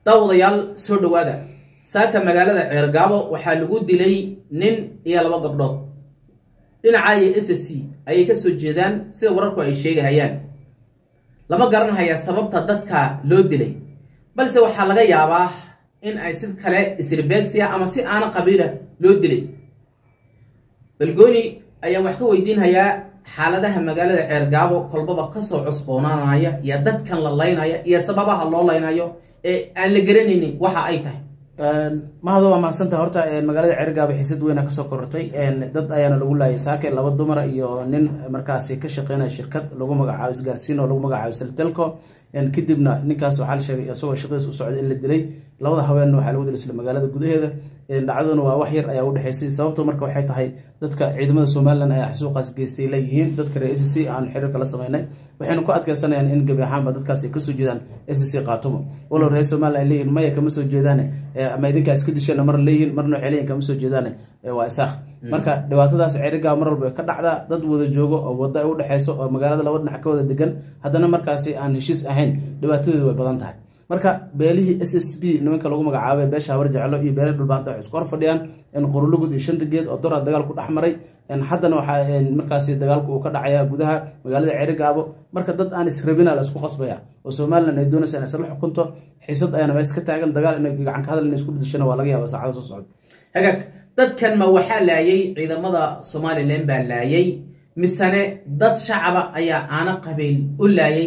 daawadayaal soo dhowaada saaka magaalada ceergaabo waxaa lagu dilay nin iyo laba gabdhood dhinaca iyo s c ayay ka soo jeedaan sida wararku ay sheegahayaan lama garanhaya sababta dadka loo dilay balse waxaa laga yaabaa in ay sid kale isribeegsiya ama si aana qabiila loo dilay balgooni ayaan wax ka weydiinhayaa xaaladaha magaalada ceergaabo kolbaba kasoo cusboonaanaya iyo dadkan la laynaya iyo sababaha loo laynayo ee aan la garanaynin waxa ay tahay mahado waa mahadsantaha horta magaalada cergaaba xisad weyna kasoo korortay dad ayaana lagu laayay saake laba dumar iyo nin markaasi ka shaqeynaya shirkad lagu magacaabo isgaarsiin oo lagu magacaabo seltelco kadibna ninkaas waxaa la sheegay isagoo shaqadiis u socday in la dilay labada haweenna waxaa lagu dilay isla magaalada gudaheeda dhacdaduna waa wax yar ayaa udhexeysay sababto marka waxay tahay dadka ciidamada somalilan ayaa xasuuqaas geystay leeyihiin dadka reer s c aan xiriirka la sameynay waxayna ku adkeysanayaan in gebi ahaanba dadkaas ay kasoo jeedaan s c qaatumo walow reer somalilan ay leeyihin maya kama soo jeedaane ama idinkaa iska dishana mar leeyihin marna waxay leeyihin kama soo jeedaane waa isaaq marka dhibaatadaas cerigaa mar walba ka dhacdaa dad wada joogo oo wada ay udhexeyso oo magaalada laba dhinac ka wada degan haddana markaasi aan heshiis ahayn dhibaatadeedu way badan tahay marka beelihii s s b nimanka lagu magacaabay beesha habar jeclo iyo beele dhulbaanta waxay isku hor fadhiyaan qorulugud iyo shanta geed oo doraa dagaal ku dhex maray haddana waxaa markaasi dagaalku uu ka dhacaya gudaha magaalada cerigaabo marka dad aan israbina la isku qasbaya oo somalilan ay doonaysa in isla xukunto xisad ayaana mees ka taagan dagaal in gacan ka hadal in isku bedeshana waa laga yaaba saacada soo socda hagaag dadkan ma waxaa laayay ciidamada somalilan baa laayay misane dad shacaba ayaa aana qabiil u laayay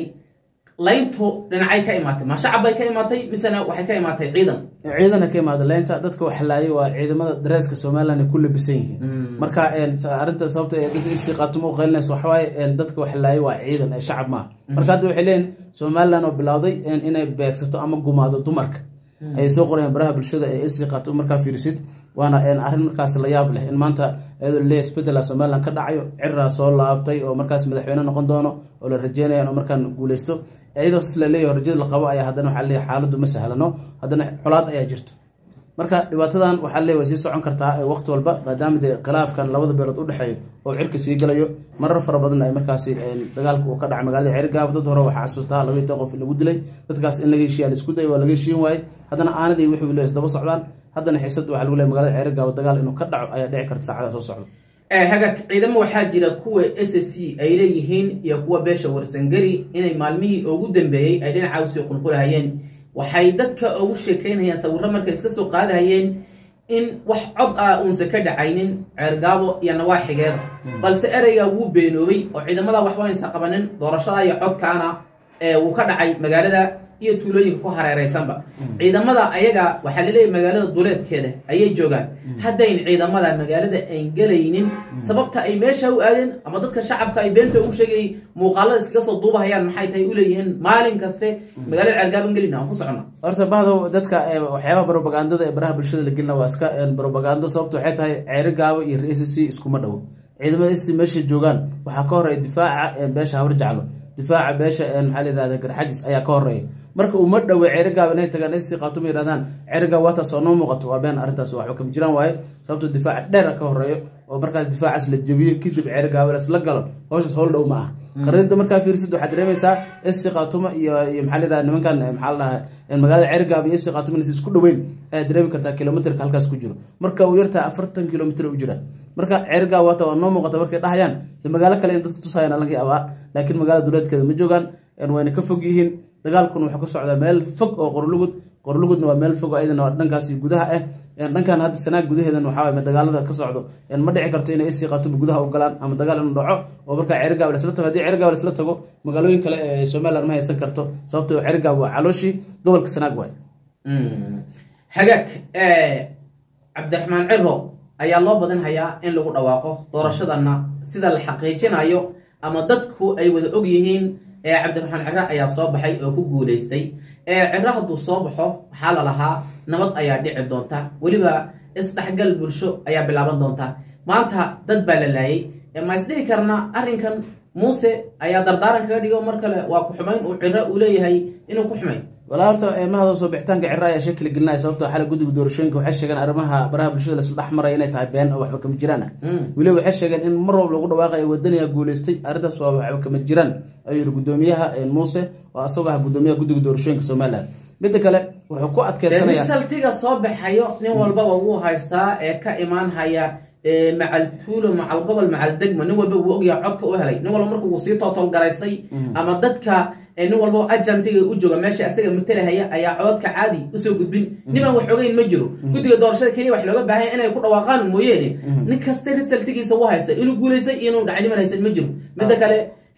layntu dhinacay ka imaatay ma shacab bay ka imaatay misena waxay ka imaatay ciidan ciidana ka imaada leynta dadka wax laayay waa ciidamada dareeska somalilan ay ku labisan yihiin marka arinta sababta ee dad isi qaatumo u qaylinaysa waxawaaye dadka wax laayay waa ciidan ee shacab maaha marka hadda waxay leeyihin somalilan oo bilowday inay beegsato ama gumaado dumarka ayay soo qorayaan baraha bulshada ee isi qaatumo markaa fiirisid waana arrin markaas la yaab leh in maanta iyadoo le isbedela somalilan ka dhacayo ciraa soo laabtay oo markaas madaxweyne noqon doono oo la rajeynaya inuu markaan guuleysto iyadoo sis la leeyahy rajada la qabo ayaa haddana waxaa leeyahy xaaladdu ma sahlano haddana colaad ayaa jirto marka dhibaatadan waxaa leey way sii socon kartaa waqti walba maadaama dee khilaafkan labada beelood udhexeeyo oo cirka sii galayo marar fara badan ay markaasi dagaalka uu ka dhacay magaalada cerigaabo dad hore waxaa xasuustaa labaiy toban qof in lagu dilay dadkaas in laga heshiya la isku day waa laga heshiin waaye haddana aanadii wixii le isdaba socdaan haddana xiisad waxaa lagu leey magalada cerigaabo dagaal inuu ka dhaco ayaa dhici karta saacada soo socda hagaag ciidamo waxaa jira kuwa s c ay leeyihiin iyo kuwa beesha warsangari inay maalmihii ugu dambeeyey ay dhinaca usii qulqulahayeen waxay dadka ugu sheekeynayaan sawirro markay iska soo qaadahayeen in wax cod ah uunsa ka dhacaynin ceergaabo iyo nawaaxigeeda balse ereyga wuu beenoobay oo ciidamada waxba aysa qabanin doorashada iyo codkaana wuu ka dhacay magaalada iyo tuulooyinka ku hareeraysanba ciidamada ayaga waxaa laleeyahy magaalada duleedkeeda ayay joogaan haddayn ciidamada magaalada ayn gelaynin sababta ay meesha u aadeen ama dadka shacabka ay beenta ugu sheegayay muuqaalada iskaga soo duubahayaan maxay tahay u leeyihiin maalin kaste magaalada ceergaaban gelina aan ku socono horta bahdo dadka waxyaabaha brobagandada ee baraha bulshada la gelina waa iska brobagando sababta waxay tahay ceeri gaabo iyo r c iskuma dhowo ciidamada s meesha joogaan waxaa ka horeeya difaaca beesha habar jaclo difaaca beesha maxaa la yihahda garxajis ayaa ka horeeya marka uma dhowe ceerigaab inay tagaan si qaatuma yidhahdaan ceerigaab waataas oo noo muuqato waa been arrintaas waxba kama jiraan waaye sababto difaaca dheer ka horeeyo oo markaas difaacaas la jebiyo kadib ceerigaab la galo hawshaas howl dhow ma aha qarinta markaa fiirsid waxaad dareemaysaa esi qaatuma iyo iyo maxaa la yidhahda nimankan maxaa la dhahaa magaalada ceerigaab iyo esi qaatuma inaysa isku dhoweyn ayaad dareemi kartaa kilomitrka halkaas ku jiro marka uu yartaa afartan kilomitr u jiraan marka ceerigaab waata waa noo muuqata markay dhahayaan magaalo kale in dadka tusayaan laga yaabaa laakiin magaalada duleedkeeda ma joogaan wayna ka fog yihiin dagaalkuna wuxuu ka socdaa meel fog oo qorlugud qorlugudna waa meel fog iyadana waa dhankaasi gudaha ah dhankan hadda sanaag gudaheedan waxaa dagaalada ka socdo ma dhici karto inay isii qaatumo gudaha u galaan ama dagaal inuu dhaco oo markaa cerigaab lasla tago haddii cerigaab lasla tago magaalooyin kale ee somaliland ma haysan karto sababto cerigaab waa calooshii gobolka sanaag waay hagaag cabdiraxmaan ciro ayaa loo badan hayaa in lagu dhawaaqo doorashadana sida la xaqiijinayo ama dadku ay wada og yihiin cabdiraxmaan ciro ayaa soo baxay oo ku guuleystay ciro hadduu soo baxo waxaa la lahaa nabad ayaa dhici doonta weliba isdhexgal bulsho ayaa bilaaban doonta maanta dad baa la laayay ma isdhihi karna arrinkan muuse ayaa dardaaran kaga dhigo mar kale waa ku xumayn uu ciro uu leeyahay inuu ku xumay walaa horta mahado soo bixitaanka cira ayaa shakila gelinaya sababto xala guddiga doorashooyinka waxay sheegeen arrimaha baraha bulshada lasla dhex maraya inay tahay been oo waxba kama jiraan ah weliba waxay sheegeen in mar walba lagu dhawaaqaya wadaniga guuleystay arrintaas waa waxba kama jiraan ayuu yihi guddoomiyaha muuse oo asagoo ah guddoomiyaha guddiga doorashooyinka somaliland midda kale wuxuu ku adkeysanaya risaltiga soo baxayo nin walbaba wuu haystaa ee ka imaan haya macal tuulo macal gobol macal degmo nin walba wuu ogyaha codka u helay nin walba marka wuu sii tootolgaraysay ama dadka nin walba ajantiga u jooga meesha asaga matalahaya ayaa cododka caadi usoo gudbin nimaan wax ogeyn ma jiro guddiga doorashada keliya wax looga baahanya inay ku dhawaaqaan mooyeene nin kasta risaltigiisa u haysta inuu guulaystay iyo inuu dhacniman haysan ma jiro midda kale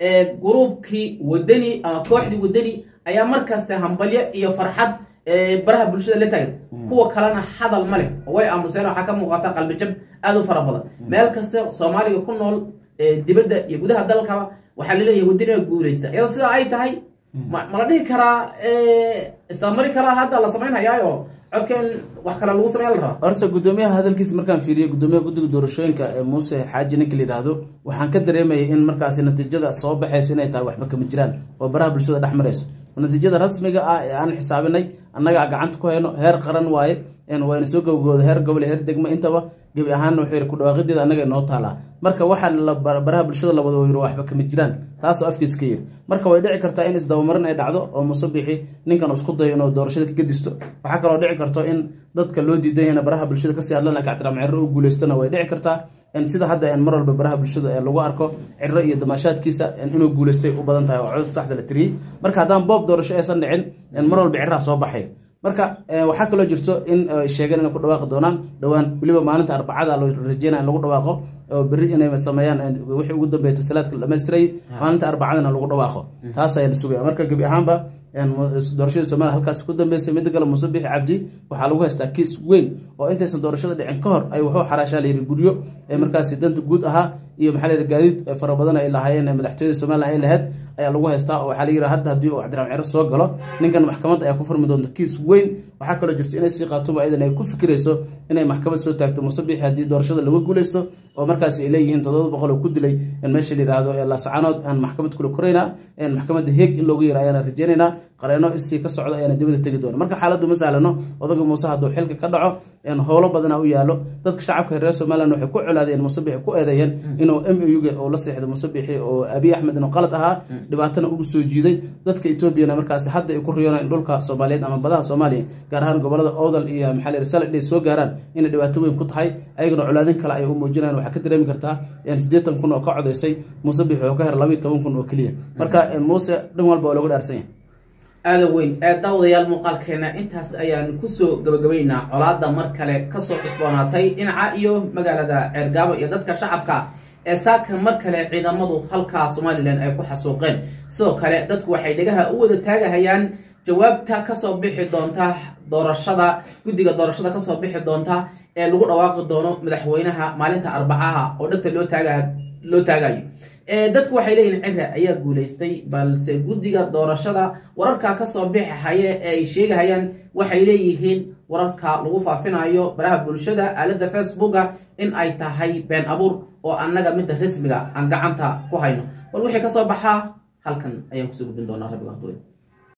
gruubkii wadani ama kooxdii wadani ayaa markasta hambalyo iyo farxad baraha bulshada la taagan kuwa kalena hadal ma leh oo way aamuseen waxaa ka muuqata qalbijab aada u fara badan meel kasta soomaaliga ku nool dibadda iyo gudaha dalkaba waxaa laleeyahay wadaniga guulaysta iyadoo sidaa ay tahay ma la dhihi karaa istamari karaa hadda la samaynhayaayo codka in wax kale lagu sameya la rabaa horta guddoomiyaha hadalkiisa markaan fiiriyo guddoomiyaha guddiga doorashooyinka ee muuse xaaji ninka la yidhaahdo waxaan ka dareemayay in markaasi natiijada soo baxaysa inay tahay waxba kama jiraan oo baraha bulshada dhex marayso natiijada rasmiga ah ee aan xisaabinay annagaa gacanta ku hayno heer qaran waaye wayna soo gabagooda heer gobol heer degmo intaba gebi ahaanna wuxuu yidhi kudhawaaqideeda annaga noo taalaa marka waxaan baraha bulshada la wada yiri waxba kama jiraan taasoo afkiis ka yiri marka way dhici kartaa in isdabamarin ay dhacdo oo musabixi ninkan isku dayo inuu doorashada ka gedisto waxaa kaloo dhici karto in dadka loo diidan yahayna baraha bulshada kasii hadlan laakiin cabdiraxmaan cirro u guulaystona way dhici kartaa sida hadda mar walba baraha bulshada ee lagu arko ciro iyo damaashaadkiisa inuu guulaystay u badan tahay oo codod saxda la tiriyey marka haddaan boob doorasho aysan dhicin mar walba ciraha soo baxay marka waxaa kaloo jirto in sheegeen inay ku dhawaaqi doonaan dhowaan weliba maalinta arbacada la rajeynaya in lagu dhawaaqo oo berri inay sameeyaan wixii ugu dambeeya tasalaadka la dhamaystiray maalinta arbacadana lagu dhawaaqo taas ayaa la sugaya marka gebi ahaanba doorashadii somalia halkaas ku dambeysay midda kale muuse bixi cabdi waxaa lagu haystaa kiis weyn oo intaysan doorashada dhicin ka hor ay wuxuu xaraashaa la yidhi guryo ee markaasi danta guud ahaa iyo maxaa la yidhi gaadiid fara badan ay lahaayeen madaxtooyada somalilan ay lahayd ayaa lagu haystaa oo waxaa la yidhi hadda haddii uu cabdiraxmaan ciro soo galo ninkan maxkamadda ayaa ku furmi doonta kiis weyn waxaa kaloo jirta inay sii qaatuba ayadan ay ku fikirayso inay maxkamad soo taagto muuse bixi haddii doorashada lagu guuleysto oo markaasi ay leeyihiin toddoba boqol oo ku dilay in meesha la yidhaahdo ee laascaanood aan maxkamad kula koraynaa maxkamadda heeg in loogu yira ayaana rajeynaynaa qareeno isii ka socda ayaana dibada tegi doona marka xaaladdu ma sahlano odaga muuse hadduu xilka ka dhaco howlo badana u yaalo dadka shacabka reer somalilan waxay ku colaadeen musabixi ku eedeeyeen inuu m a uga oo la seexday musabixi oo abiy axmed inuu qalad ahaa dhibaatana ugu soo jiiday dadka etoobiyana markaasi hadda ay ku riyoonaan in dhulka soomaaliyeed ama badaha soomaaliya gaar ahaan gobolada owdal iyo maxaa la yidhi salad ay soo gaaraan inay dhibaato weyn ku tahay ayagana colaadin kale ay u muujinayaan waxaa ka dareemi kartaa siddeetan kun oo ka codaysay musabixi oo ka hera labayo toban kun oo keliya marka muuse dhan walba oo lagu dhaarsan yahay aada weyn daawadayaal muuqaalkeena intaas ayaan kusoo gabagabaynaa colaada mar kale kasoo cusboonaatay dhinaca iyo magaalada ceergaabo iyo dadka shacabka ee saaka mar kale ciidamadu halkaa somalilan ay ku xasuuqeen sidoo kale dadku waxay dhegaha u wada taagahayaan jawaabta kasoo bixi doonta doorashada guddiga doorashada kasoo bixi doonta ee lagu dhawaaqi doono madaxweynaha maalinta arbacaha oo dhegta loo taaga loo taagayo dadku waxay leeyihin cira ayaa guulaystay balse guddiga doorashada wararka kasoo bixi haye ee ay sheegahayaan waxay leeyihiin wararka lagu faafinayo baraha bulshada aalada facebooka in ay tahay been abuur oo annaga midda rasmiga aan gacanta ku hayno bal wixii kasoo baxaa halkan ayaan kusoo gudbin doonaa rabbiga